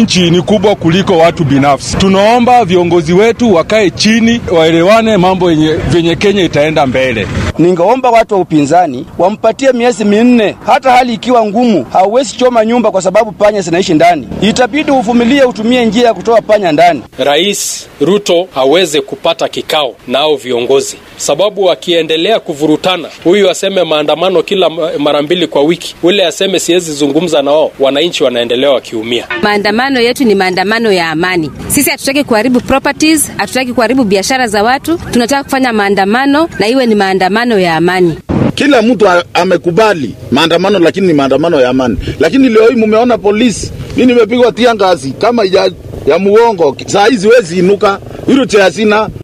nchi ni kubwa kuliko watu binafsi. Tunaomba viongozi wetu wakae chini, waelewane mambo yenye vyenye Kenya itaenda mbele. Ningeomba watu wa upinzani wampatie miezi minne, hata hali ikiwa ngumu. Hauwezi choma nyumba kwa sababu panya zinaishi ndani, itabidi uvumilie, utumie njia ya kutoa panya ndani. Rais Ruto aweze kupata kikao nao viongozi, sababu wakiendelea kuvurutana, huyu aseme maandamano kila mara mbili kwa wiki, ule aseme siwezi zungumza na wao, wananchi wanaendelea wakiumia. Maandamano yetu ni maandamano ya amani. Sisi hatutaki kuharibu properties, hatutaki kuharibu biashara za watu. Tunataka kufanya maandamano na iwe ni maandamano ya amani. Kila mtu amekubali maandamano, lakini ni maandamano ya amani. Lakini leo hii mumeona polisi, mi nimepigwa tia ngazi kama ya, ya muongo. Saa hizi wezi inuka, hilo cha sina